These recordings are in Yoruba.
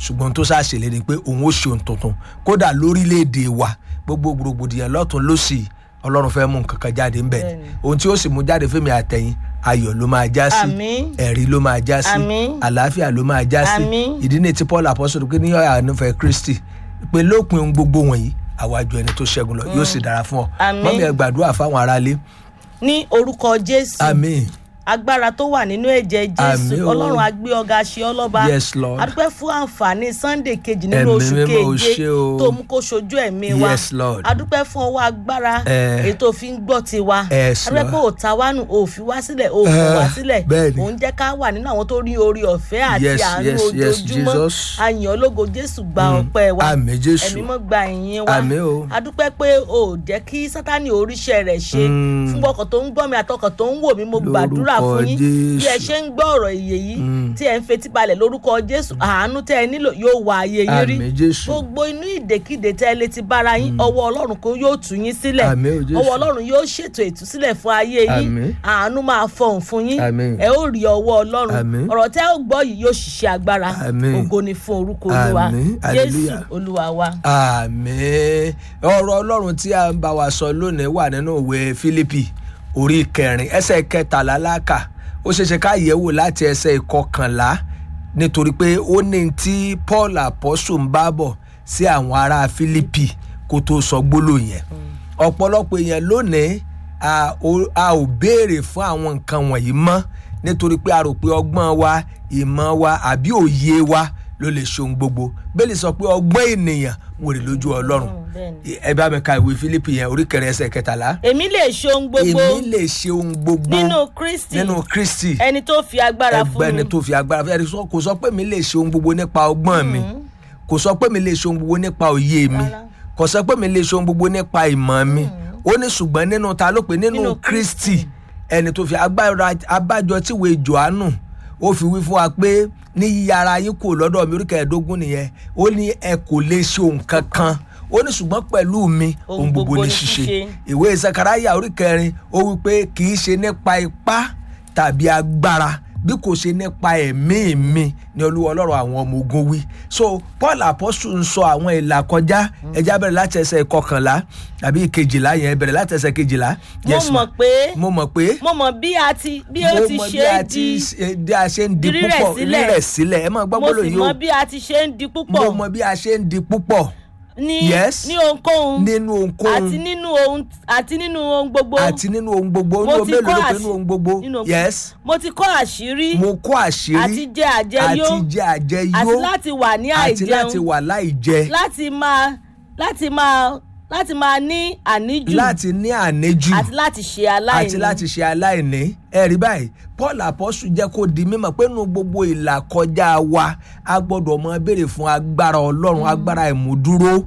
ṣùgbọ́n tó ṣàṣèlérí pé òun ó ṣe ohun tuntun kódà lórílẹ̀‐èdè wa gbogbo gbòrògbòdìyàn lọ́tún lọ́sì ọlọ́run fẹ́ mú nǹkan kan jáde ńbẹ̀ ni ohun tí ó sì mú jáde fẹ́mi àtẹ̀yìn ayọ̀ ló máa já sí Àmín. ẹ̀rí ló máa já sí Àmín. àlàáfíà ló máa já sí Àmín. ìdí ni tí paul apostol pé ní àánúfẹ́ kristi pé lópin ohun gbogbo wọ̀nyí àwájú ẹni tó ṣẹ́gun lọ yóò sì dára fún ọ Àmín. mọ́mí ẹ gbàdúrà fáwọn aráalé ní orúkọ jésù àmín agbára tó wà nínú ẹ̀jẹ̀ jésù Àmín o. ọlọ́run agbé ọ̀gá ṣe ọlọ́ba Yes, Lord. adúpẹ́ fún àǹfààní sunday kejì nínú Ẹ̀mí oṣù mímọ́ o keje ṣé o. tó mú kó ṣojú ẹ̀mí wa Yes, Lord. adúpẹ́ fún ọwọ́ agbára Eh. èyí tó fi ń gbọ́ tiwa Yes, adúpẹ́ pé Lord. òòtà wánu òfin wá sílẹ̀ òfin Eh, wá sílẹ̀ bẹ́ẹ̀ni. òun jẹ́ ká wà nínú àwọn tó rí orí ọ̀fẹ́ àti Yes, àánú yes, yes, ojoojúmọ́ Jesus. àyàn ológo jésù gba ọpẹ́ wa Àmín, Jésù. ẹ̀mí mọ́ gba ìyìn wa Àmín o. adúpẹ́ pé o ò jẹ́ kí sátani oríṣẹ́ rẹ̀ ṣe Mm. fún ọkàn tó ń gbọ́ mi àtọkàn tó ń wò mí mo gbàdúrà Lórúkọ fún yín bí ẹ Jésù. ṣe ń gbọ́ ọ̀rọ̀ ìyè yìí tí ẹ ń fetí balẹ̀ lórúkọ jésù àánú tẹ́ ẹ nílò yóò wá ayé yín rí Àmín, Jésù. gbogbo inú ìdèkídè tẹ́ ẹ lè ti bára yín ọwọ́ ọlọ́run kó yóò tú yín sílẹ̀ Àmín o, Jésù. ọwọ́ ọlọ́run yóò ṣètò ìtúsílẹ̀ fún ayé yín Àmín. àánú máa fọhùn fún yín Àmín. ẹ ó rí ọwọ́ ọlọ́run Àmín. ọ̀rọ̀ tẹ́ ẹ ó gbọ́ yìí yóò ṣiṣẹ́ agbára Àmín. ògo ni fún orúkọ olúwa Àmín. jésù Hallelujah. olúwa wa. àmín ọ̀rọ̀ ọlọ́run tí a ń bá wa sọ lónìí wà nínú ìwé fílípì orí kẹrin ẹsẹ̀ kẹtàlá láàkà ó ṣeéṣe ká yẹ̀wò láti ẹsẹ̀ ìkọkànlá nítorí pé ó ní tí paul apostle ń bá bọ̀ sí àwọn ará fílípì kó tó sọ gbólóhùn yẹn ọ̀pọ̀lọpọ̀ èèyàn lónìí a ò- a ò béèrè fún àwọn nǹkan wọ̀nyí mọ́ nítorí pé a rò pé ọgbọ́n wa ìmọ̀ wa àbí òye wa ló lè ṣe ohun gbogbo bẹ́ẹ̀ni sọ pé ọgbọ́n ènìyàn wèrè lójú ọlọ́run bẹ́ẹ̀ni. ẹ bá mi ka ìwé fílípì yẹn orí kẹrin ẹsẹ̀ kẹtàlá èmi lè ṣe ohun gbogbo èmi lè ṣe ohun gbogbo nínú kristi nínú kristi ẹni tó fi agbára fún ẹgbẹ́ni mi tó fi agbára fún ẹni sọ- kò sọ pé mi lè ṣe ohun gbogbo nípa ọgbọ́n mi kò sọ pé mi lè ṣe ohun gbogbo nípa òye mi Rárá. kò sọ pé mi lè ṣe ohun gbogbo nípa ìmọ̀ mi ó ní ṣùgbọ́n nínú ta ló pé nínú Nínú kristi ẹni tó fi agbára abájọ tíwèé johannu ó fi wí fún wa pé ní yíyára yín kò lọ́dọ̀ mi orí kẹẹ̀ẹ́dógún nìyẹn ó ní ẹ kò lè ṣe ohun kankan ó ní ṣùgbọ́n pẹ̀lú mi ohun gbogbo ní ṣíṣe ìwé sakaraya orí kẹrin ó wí pé kì í ṣe nípa ipá tàbí agbára bí kò ṣe nípa ẹ̀mí mi ni olúwa ọlọ́run àwọn ọmọ ogun wí so paul apostle ń sọ àwọn ìlà kọjá ẹja bẹ̀rẹ̀ láti ẹsẹ̀ kọkànlá tàbí ìkejìlá yẹn bẹ̀rẹ̀ láti ẹsẹ̀ kejìlá. mo Yes, mọ̀ ma. pé mo mọ̀ pé mo mọ̀ bí a ti bí ó mo ti mọ̀ ṣe bí a é ti di ṣe- bí a ṣe ń di di rírẹ̀ púpọ̀ sílẹ̀. rírẹ̀ sílẹ̀ ẹ máa gbọ́ mo gbọ́dọ̀ sì yìí mọ̀ o bí a ti ṣe ń di mo púpọ̀ mọ̀ bí a ṣe ń di púpọ̀ ní Yes. ní ohunkóhun nínú ohunkóhun àti nínú ohun àti nínú ohun gbogbo àti nínú ohun gbogbo Mo nínú ti mélòó kọ́ ló pé àṣì- nínú ohun gbogbo nínú ohun- yes mo ti kọ́ àṣírí mo kó àṣírí àti jẹ àjẹyó àti jẹ àjẹyó àti láti wà ní àti láti àìjẹun wà láì jẹ láti máa láti máa láti máa ní àníjù láti ní àníjù àti láti ṣe aláìní àti láti ṣe aláìní ẹ rí báyìí paul apostle jẹ́ kó di mímọ̀ pé nínú gbogbo ìlà kọjá wa a gbọ́dọ̀ mọ béèrè fún agbára ọlọ́run agbára ìmúdúró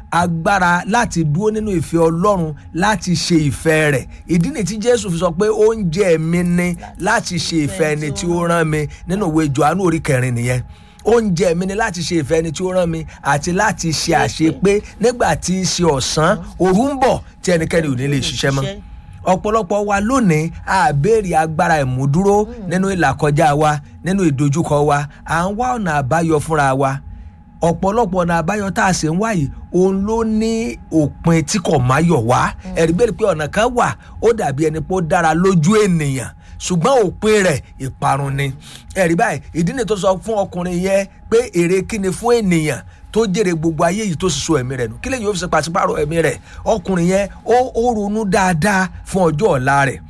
agbára láti dúró nínú ìfẹ́ ọlọ́run láti ṣe ìfẹ́ rẹ̀ ìdí nìyí tí jésù fi sọ pé oúnjẹ mi ni láti ṣe ìfẹ́ ẹni tí ó rán mi nínú ìwé johannu orí kẹrin nìyẹn oúnjẹ mi ni láti ṣe ìfẹ́ ẹni tí ó rán mi àti láti ṣe àṣepé nígbà tí í ṣe ọ̀sán òru ń bọ̀ tí ẹnikẹ́ni ò ní lè ṣiṣẹ́ mọ́ ọ̀pọ̀lọpọ̀ wa lónìí a béèrè agbára ìmúdúró nínú ìlàkọjá wa nínú ìdojúkọ wa à ń wá ọ̀nà àbáyọ fúnra wa ọ̀pọ̀lọpọ̀ ọ̀nà àbáyọ tá a sì ń wáyìí òun ló ní òpin tí kò máyọ̀ wá ẹ̀rí bẹ́ẹ̀ pé ọ̀nà kan wà ó dàbí ẹni pé ó dára lójú ènìyàn ṣùgbọ́n òpin rẹ̀ ìparun ni ẹ̀rí báyìí ìdí ni tó sọ fún ọkùnrin yẹn pé èrè kíni fún ènìyàn tó jèrè gbogbo ayé yìí tó sì so ẹ̀mí rẹ̀ nù kí lèyìn ó fi ṣe pàṣípàrọ̀ ẹ̀mí rẹ̀ ọkùnrin yẹn ó ó ronú dáadáa fún ọjọ́ ọ̀la rẹ̀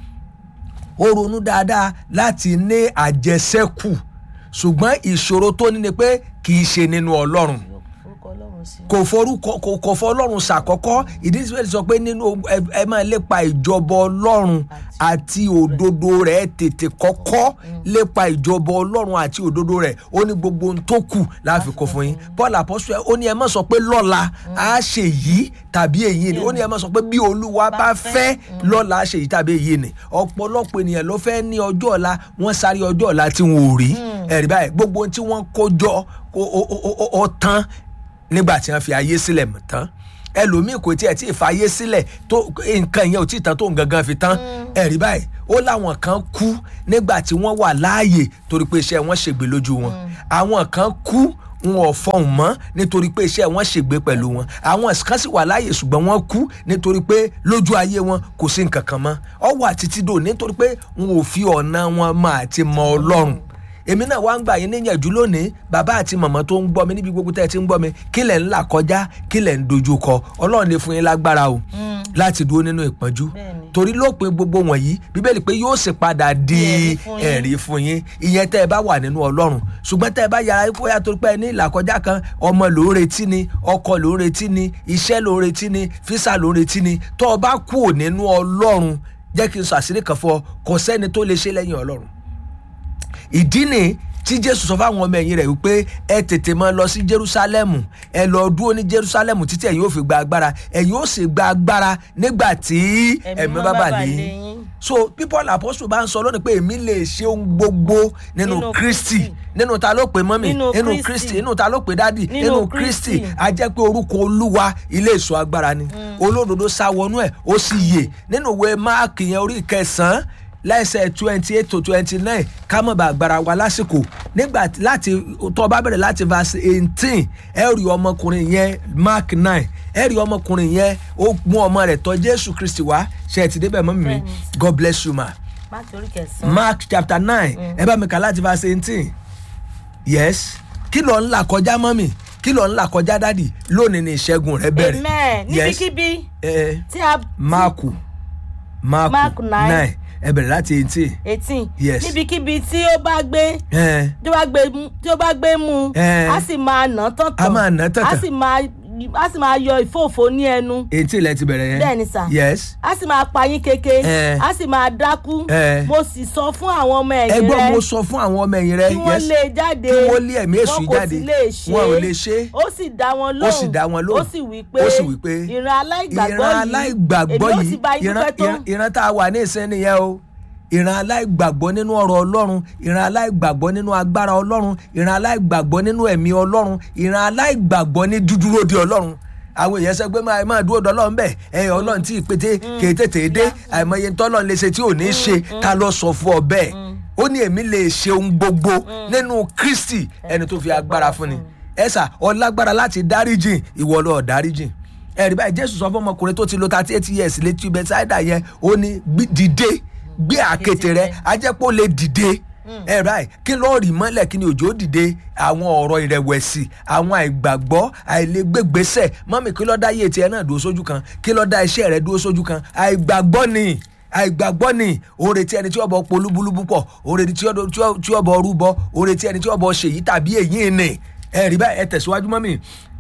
ó ronú dáadáa láti ní àjẹsẹ́kù ṣùgbọ́n ìṣòro tó ní ni pé kì í ṣe nínú ọlọ́run orúkọ ọlọ́run sí kò forúkọ kò kò fọ ọlọ́run ṣàkọ́kọ́ ìdí tí wọ́n ti sọ pé nínú ẹ- ẹ máa lépa ìjọba ọlọ́run àti òdodo rẹ̀ tètè kọ́kọ́ lépa ìjọba ọlọ́run àti òdodo rẹ̀ ó ní gbogbo ohun tó kù láàfin kó fún yín paul apostol ó ní ẹ má sọ pé lọ́la á ṣe yìí tàbí èyí ni ó ní ẹ má sọ pé bí olúwa bá fẹ́ lọ́la á ṣe yìí tàbí èyí ni ọ̀pọ̀lọpọ̀ ènìyàn ló fẹ́ ní ọjọ́ ọ̀la wọ́n sáré ọjọ́ ọ̀la tí wọn ò rí ẹ̀rí báyìí gbogbo ohun tí wọ́n kó jọ ó- ó- ó- ó- ó tán nígbà tí wọn fi ayé sílẹ̀ mọ̀ tán ẹlòmíì kò tiẹ̀ tí ì fa ayé sílẹ̀ tó nǹkan yẹn ò tí ì tán tó ń gangan fi tán ẹ̀rí báyìí ó láwọn kan kú nígbà tí wọ́n wà láàyè torí pé iṣẹ́ wọn ṣègbè lójú wọn àwọn kan kú wọn ò fọhùn mọ́ nítorí pé iṣẹ́ wọn ṣègbé pẹ̀lú wọn àwọn kan sì wà láàyè ṣùgbọ́n wọ́n kú nítorí pé lójú ayé wọn kò sí nǹkan kan mọ́ ọ wà títí dò nítorí pé wọn ò fi ọ̀nà wọn mọ àti mọ ọlọ́run èmi náà wá ń gbà yín níyànjú lónìí bàbá àti màmá tó ń gbọ́ mi níbi gbogbo tẹ́ ẹ ti ń gbọ́ mi kí lẹ̀ ń là kọjá kí lẹ̀ ń dojú kọ ọlọ́run lè fún yín lágbára o láti dúró nínú ìpọ́njú Bẹ́ẹ̀ni. torí lópin gbogbo wọ̀nyí bíbélì pé yóò sì padà di Ẹ̀rí fún yín. ẹ̀rí fún yín ìyẹn tẹ́ ẹ bá wà nínú ọlọ́run ṣùgbọ́n tẹ́ ẹ bá yára kó yá torí pé ẹ ní ìlàkọjá kan ọmọ ló ń retí ni ọkọ ló ń retí ni iṣẹ́ ló ń retí ni físà ló ń retí ni tó o bá kú ò nínú ọlọ́run jẹ́ kí n sọ àṣírí kan fún ọ kò sẹ́ni tó lè ṣe lẹ́yìn ọlọ́run ìdí ni tí jésù sọ fáwọn ọmọ ẹ̀yìn rẹ̀ wípé ẹ tètè máa lọ sí jerusalemu ẹ lọ dúró ní jerusalemu títí ẹ̀yin ó fi gba agbára ẹ̀yin ó sì gba agbára nígbà tí ẹ̀mí bá bà lé yín so people apostle bá ń sọ lónìí pé èmi lè ṣe ohun gbogbo nínú Nínú kristi Kristi. nínú ta ló pè mọ́mì Nínú nínú Kristi. kristi nínú ta ló pè dádì Nínú nínú kristi Kristi. a jẹ́ pé orúkọ olúwa ilé ìṣọ́ agbára ni olódodo sá wọnú ẹ̀ ó sì yè nínú ìwé máàkì yẹn orí kẹsàn-án lẹ́sẹ̀ twenty eight to twenty nine ká mọ̀ bá agbára wa lásìkò nígbà tí- láti tó bá bẹ̀rẹ̀ láti verse eighteen ẹ rí ọmọkùnrin yẹn mark nine ẹ rí ọmọkùnrin yẹn ó mú ọmọ rẹ̀ tọ̀ jésù kristi wá ṣe ẹ ti débẹ̀ mọ́ mi Bẹ́ẹ̀ni. god bless you ma máàkì orí kẹsàn-án. mark chapter nine ẹ bá mi kà láti verse eighteen yes kí ló ń là kọjá mọ́mì kí ló ń là kọjá dádì lónìí ni ìṣẹ́gun rẹ bẹ̀rẹ̀ amen Yes. níbikíbi ẹ tí a máàkù máàkù Mark nine. nine ẹ bẹ̀rẹ̀ láti eighteen eighteen Yes. níbikíbi tí ó bá gbé ẹ tí ó bá gbé mú- tí ó bá gbé mú Eh. a sì máa nà án tán A máa nà án tán a tán. sì máa a sì máa yọ ìfòòfò ní ẹnu eighteen lẹ ti bẹ̀rẹ̀ yẹn Bẹ́ẹ̀ni sà. yes a sì máa pa yín keke Eh. a sì máa dákú Eh. mo sì sọ fún àwọn ọmọ ẹ ẹ̀yìn gbọ́ rẹ mo sọ fún àwọn ọmọ ẹ̀yìn rẹ kí wọ́n yes lé e jáde kí wọ́n lé ẹ̀mí èṣù wọn kò jáde sì lè ṣe wọn ò lè ṣe ó sì dá wọn lóhùn ó sì dá wọn lóhùn ó sì wí pé ó sì wí pé ìran aláìgbàgbọ́ ìran yìí aláìgbàgbọ́ èmi ó yìí sì bá yín ìran- dúpẹ́ tó ìran- ìran tá a wà ní ìsìn nìyẹn o ìran aláìgbàgbọ́ nínú ọ̀rọ̀ ọlọ́run ìran aláìgbàgbọ́ nínú agbára ọlọ́run ìran aláìgbàgbọ́ nínú ẹ̀mí ọlọ́run ìran aláìgbàgbọ́ ní dúdúró de ọlọ́run àwọn èèyàn sọ pé máa máa dúró dọlọ́run bẹ́ẹ̀ ẹ ọlọ́run tí ìpètè kèé tètè dé àìmọye tọ́lọ́run lè ṣe tí ò ní ṣe ta ló sọ fún ọ bẹ́ẹ̀ ó ní èmi lè ṣe ohun gbogbo nínú kristi ẹni tó fi agbára fún ni ẹ sà ọlágbára láti dáríjìn ìwọ lọ dáríjìn ẹ̀rí báyìí jésù sọ fún ọmọkùnrin tó ti lo thirty eight years létí bethsaida yẹn ó ní "Gbé- dìde gbé àkéte rẹ ajẹ́pọ̀ lè dìde ẹ̀rí báyìí kí ló rì mọ́lẹ̀ kí ni òjò dìde àwọn ọ̀rọ̀ ìrẹ̀wẹ̀sì àwọn àìgbàgbọ́ àìlègbègbèsẹ̀ mọ́mì kí ló dá yé tiẹ̀ náà dúró sójú kan kí ló dá iṣẹ́ rẹ dúró sójú kan àìgbàgbọ́ ni àìgbàgbọ́ ni òòrè tí ẹni tí ọbọ̀ polúbúlúbú pọ̀ òòrè tí ọbọ̀- tí ọ- tí ọbọ̀ rúbọ òòrè tí ẹni tí ọbọ̀ ṣèyí tàbí èyí ni ẹ̀rí báyìí ẹ tẹ̀síwájú mọ́mì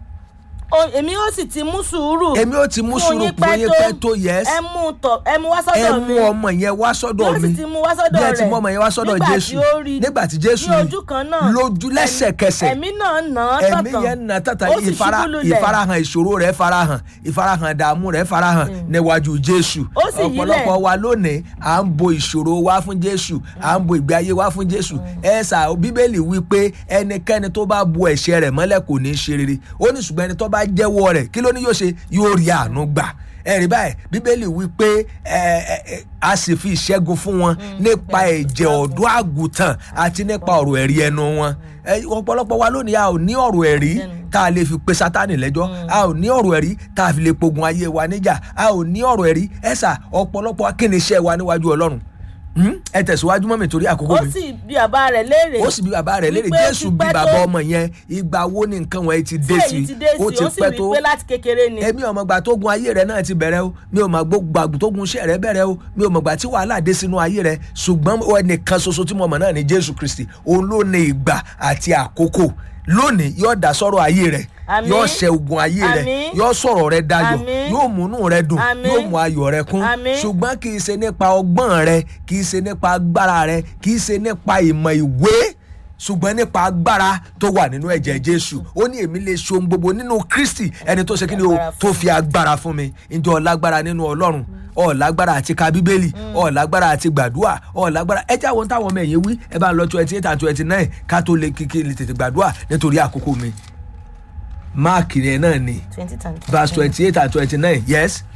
O- èmi ó sì ti mú sùúrù èmi ó ti mú sùúrù fún yín pẹ́ tó yes ẹ mú tọ ẹ mú wá ẹ sọ́dọ̀ mú mi ọmọ yẹn wá sọ́dọ̀ yóò mi sì ti mú wá sọ́dọ̀ bí ẹ rẹ̀ ti mú ọmọ yẹn wá sọ́dọ̀ nígbà jésù tí ó rí nígbà tí jésù ní rí ojú kan náà lójú lẹ́sẹ̀kẹsẹ̀ ẹ̀mí náà nà án ẹ̀mí tọ̀tàn yẹn nà tàtà ó sì ìfara ṣubú lulẹ̀ ìfarahàn ìṣòro rẹ̀ farahàn ìfarahàn ìdààmú rẹ̀ farahàn níwájú jésù Ó sì yílẹ̀. ọ̀pọ̀lọpọ̀ wa lónìí à ń bo ìṣòro wa fún jésù à ń bo ìgbé ayé wa fún jésù ẹ sà bíbélì wí pé ẹnikẹ́ni tó bá bo ẹ̀ṣẹ̀ rẹ̀ mọ́lẹ̀ kò ní í ṣe rere ó ní ṣùgbọ́n ẹni tó bá jẹ́wọ́ rẹ̀ kí ló ní yóò ṣe yóò rí àánú gbà ẹ̀rí báyìí bíbélì wí pé ẹ, ẹ, ẹ, a sì fi ìṣẹ́gun fún wọn nípa ẹ̀jẹ̀ ọ̀dọ́ àgùntàn àti nípa ọ̀rọ̀ ẹ̀rí ẹnu wọn Ẹ, ọ̀pọ̀lọpọ̀ wa lónìí a ò ní ọ̀rọ̀ ẹ̀rí tá a lè fi pe sátánì lẹ́jọ́ a ò ní ọ̀rọ̀ ẹ̀rí tá a fi lè pogun ayé wa níjà a ò ní ọ̀rọ̀ ẹ̀rí ẹ̀sà ọ̀pọ̀lọpọ̀ akínníṣẹ́ wa níwájú ọlọ́run Hmm? ẹ tẹ̀síwájú mọ́ mi torí àkókò ó mi sì bí bàbá rẹ̀ léèrè ó sì bí bàbá rẹ̀ léèrè wípé ó jésù ti bí pẹ́ bàbá tó. ọmọ yẹn ìgbà wo ni nǹkan wọ̀nyí ti dé tí sí èyí ti dé sí ó ó ti sì pẹ́ wí tó pé láti kékeré ni èmi ò mọ̀gbà tó gun ayé rẹ náà ti bẹ̀rẹ̀ o mi ò mọ̀ gbàgbọ́ tó gun iṣẹ́ rẹ bẹ̀rẹ̀ o mi ò mọ̀gbà tí wàhálà dé sínú ayé rẹ ṣùgbọ́n ẹnìkan ṣoṣo tí mo mọ̀ náà ni jésù kristi òun ló ní ìgbà àti àkókò lónìí yóò dá sọ̀rọ̀ ayé rẹ Àmín. yóò ṣe ogun ayé rẹ Àmín. yóò sọ̀rọ̀ rẹ dayọ̀ Àmín. yóò múnú rẹ dùn Àmín. yóò mú ayọ̀ rẹ kún Àmín. ṣùgbọ́n kì í ṣe nípa ọgbọ́n rẹ kì í ṣe nípa agbára rẹ kì í ṣe nípa ìmọ̀ ìwé ṣùgbọ́n nípa agbára tó wà nínú ẹ̀jẹ̀ jésù ó ní èmi lè ṣe ohun gbogbo nínú kristi ẹni tó ṣe kí ni o Agbára fún tó fi agbára fún mi ǹjẹ́ ọ lágbára nínú ọlọ́run ọ lágbára àti ka bíbélì ọ lágbára àti gbàdúrà ọ lágbára ẹ jẹ́ àwọn táwọn ọmọ ẹ̀yìn wí ẹ bá ń lọ twenty eight and twenty nine ká tó lè kíkí lè tètè gbàdúrà nítorí àkókò mi máàkì rẹ náà ni twenty times verse twenty eight and twenty nine yes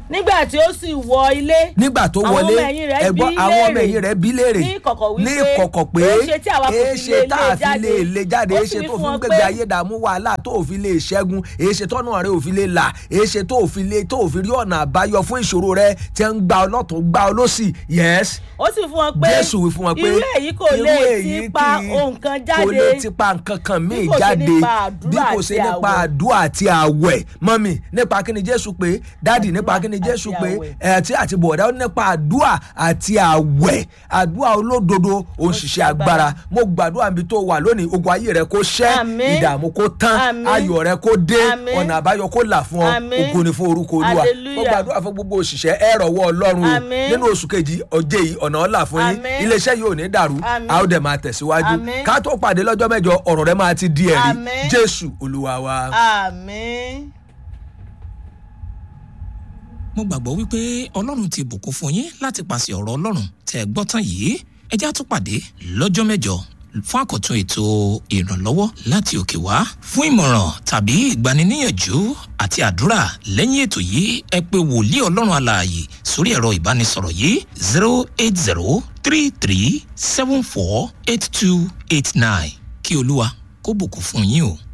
nígbà tí ó sì wọ ilé nígbà tó àwọn wọlé ọmọ ẹ̀yìn rẹ̀ ẹ̀gbọ́n bí àwọn ọmọ léèrè. ẹ̀yìn rẹ̀ bí léèrè ní ìkọ̀kọ̀ wípé ní ìkọ̀kọ̀ pé èéṣe tí àwa kò fi èéṣe lè tá lé a fi jáde? lè lè jáde Ó èéṣe sì wí tó fún fi ń wọn gbégbé pé- ayé dààmú wàhálà tó ò fi lè ṣẹ́gun èéṣe tọ́nà rẹ̀ ò fi lè là èéṣe tó ò fi lè tó ò fi rí ọ̀nà àbáyọ fún ìṣòro rẹ̀ tí ń gba ọlọ́tún gba ọlọ́sì yes ó sì fún wọn pé jésù wí fún wọn pé irú èyí kò irú lè èyí ti pa kì í- ohun kan kò lè jáde ti pa nǹkan kan míì Bí kò ṣe jáde nípa àdúrà bí kò àti ṣe nípa àwẹ̀. àdúrà àti àwẹ̀ mọ́mì nípa kí ni jésù pé dáàdì nípa kí ni àti jésù pé àwẹ̀. ẹ̀ tí àti bọ̀dá ó nípa àdúrà àti àwẹ̀ àdúrà olódodo òun ṣiṣẹ́ agbára mo gbàdúrà níbi tó wà lónìí ogun ayé rẹ kó ṣẹ́ Àmín. ìdààmú kó tán Àmín. ayọ̀ rẹ kó dé Àmín. ọ̀nà àbáyọ kó là fún ọ Àmín. ògo ni fún orúkọ olúwa mo Hallelujah. gbàdúrà fún gbogbo òṣìṣẹ́ ẹ rọ̀wọ́ ọlọ́run o Àmín. nínú oṣù kejì ọjẹ́ yìí ọ̀nà ọ̀là fún yín Àmín. iléeṣẹ́ yìí ò ní dàrú Àmín. a ó dẹ̀ máa tẹ̀síwájú Àmín. ká tó pàdé lọ́jọ́ mẹ́jọ ọ̀rọ̀ rẹ máa ti di ẹ̀rí Àmín. jésù olúwa wa. àmín. mo gbàgbọ́ wípé ọlọ́run ti bùkún fún yín láti pàṣẹ ọ̀rọ̀ ọlọ́run tẹ́ ẹ gbọ́ tán yìí ẹ já tún pàdé lọ́jọ́ mẹ́jọ fún àkọ́tún ètò ìrànlọ́wọ́ láti òkè wá fún ìmọ̀ràn tàbí ìgbaniníyànjú àti àdúrà lẹ́yìn ètò yìí ẹ pé wòlíì ọlọ́run alààyè sórí ẹ̀rọ ìbánisọ̀rọ̀ yìí zero eight zero three three seven four eight two eight nine kí olúwa kó bùkún fún yín o.